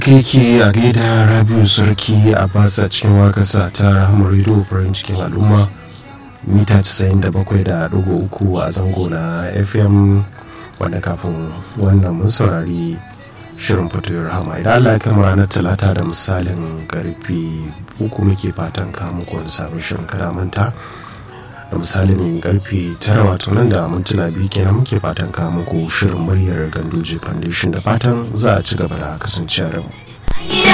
keke a gaida rabiu sarki a basa cikin wakasa ta rahamar rido farin cikin al'umma mita 97.3 a zango na fm wanda kafin wannan mun saurari shirin fatoyin rahama idan allah ya kama ranar talata da misalin karfe uku muke fatan kamuku wani sabon shirin kada manta da misalin karfe tara wato nan da mintuna biyu kenan muke fatan kamuku shirin muryar ganduje foundation da fatan za a ci gaba da kasancewa da mu